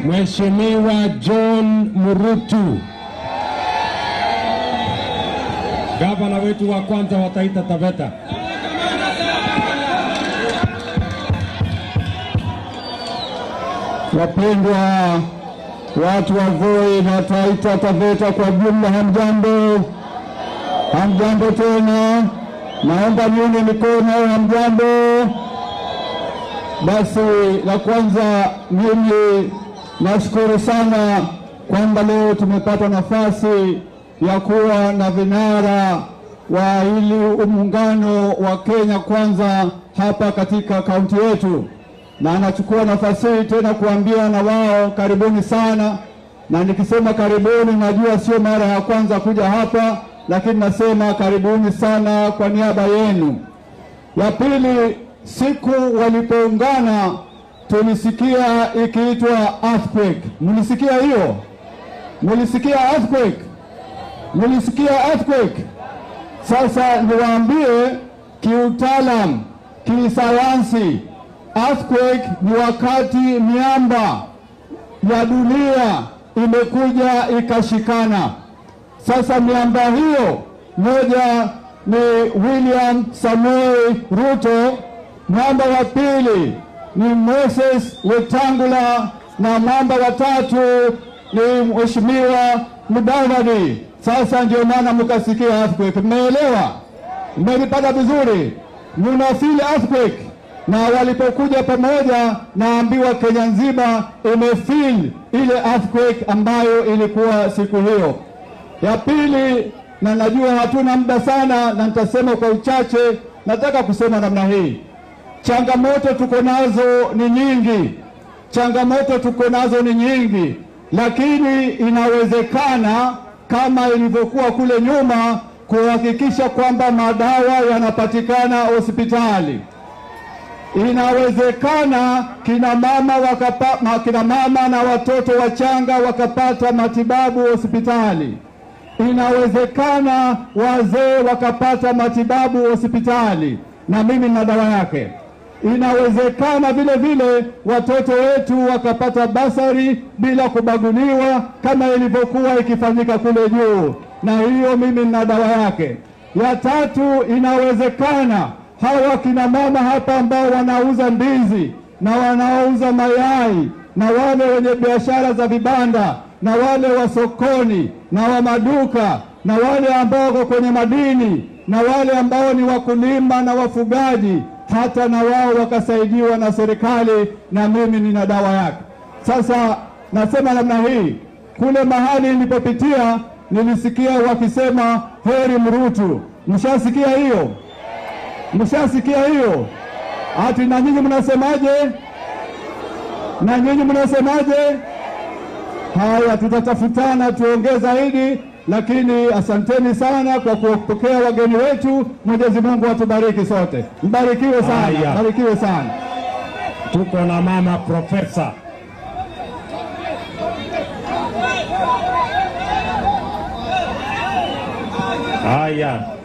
Mheshimiwa John Murutu, gavana wetu wa kwanza wa Taita Taveta. Wapendwa watu wa Voi na Taita Taveta kwa jumla, hamjambo? Hamjambo tena, naomba nione mikono. Hamjambo? Basi la kwanza, mimi nashukuru sana kwamba leo tumepata nafasi ya kuwa na vinara wa hili muungano wa Kenya Kwanza hapa katika kaunti yetu na anachukua nafasi hii tena kuambia na wao karibuni sana. Na nikisema karibuni, najua sio mara ya kwanza kuja hapa, lakini nasema karibuni sana kwa niaba yenu. Ya pili, siku walipoungana tulisikia ikiitwa earthquake. Mlisikia hiyo? Mlisikia earthquake? Mlisikia earthquake? Sasa niwaambie kiutaalam, kisayansi Earthquake ni wakati miamba ya dunia imekuja ikashikana. Sasa miamba hiyo, moja ni William Samoei Ruto, mwamba wa pili ni Moses Wetangula na mwamba wa tatu ni Mheshimiwa Mudavadi. Sasa ndio maana mkasikia earthquake. Mmeelewa? Mmelipata vizuri? Muna feel earthquake na walipokuja pamoja, naambiwa Kenya nzima imefeel ile earthquake ambayo ilikuwa siku hiyo. Ya pili, na najua hatuna muda sana, na nitasema kwa uchache. Nataka kusema namna hii, changamoto tuko nazo ni nyingi, changamoto tuko nazo ni nyingi, lakini inawezekana kama ilivyokuwa kule nyuma, kuhakikisha kwamba madawa yanapatikana hospitali inawezekana kina mama wakapa, ma, kina mama na watoto wachanga wakapata matibabu hospitali. Inawezekana wazee wakapata matibabu hospitali, na mimi na dawa yake. Inawezekana vile vile watoto wetu wakapata basari bila kubaguliwa kama ilivyokuwa ikifanyika kule juu, na hiyo mimi na dawa yake. Ya tatu, inawezekana hawa kina mama hapa ambao wanauza ndizi na wanaouza mayai na wale wenye biashara za vibanda na wale wa sokoni na wa maduka na wale ambao wako kwenye madini na wale ambao ni wakulima na wafugaji, hata na wao wakasaidiwa na serikali, na mimi nina dawa yake. Sasa nasema namna hii, kule mahali nilipopitia nilisikia wakisema heri Mrutu. Mshasikia hiyo? Mshasikia hiyo? Ati na nyinyi mnasemaje? Na nyinyi mnasemaje? Haya, tutatafutana tuongee zaidi, lakini asanteni sana kwa kupokea wageni wetu. Mwenyezi Mungu atubariki sote, mbarikiwe sana, Haya. mbarikiwe sana. Tuko na mama profesa. Haya,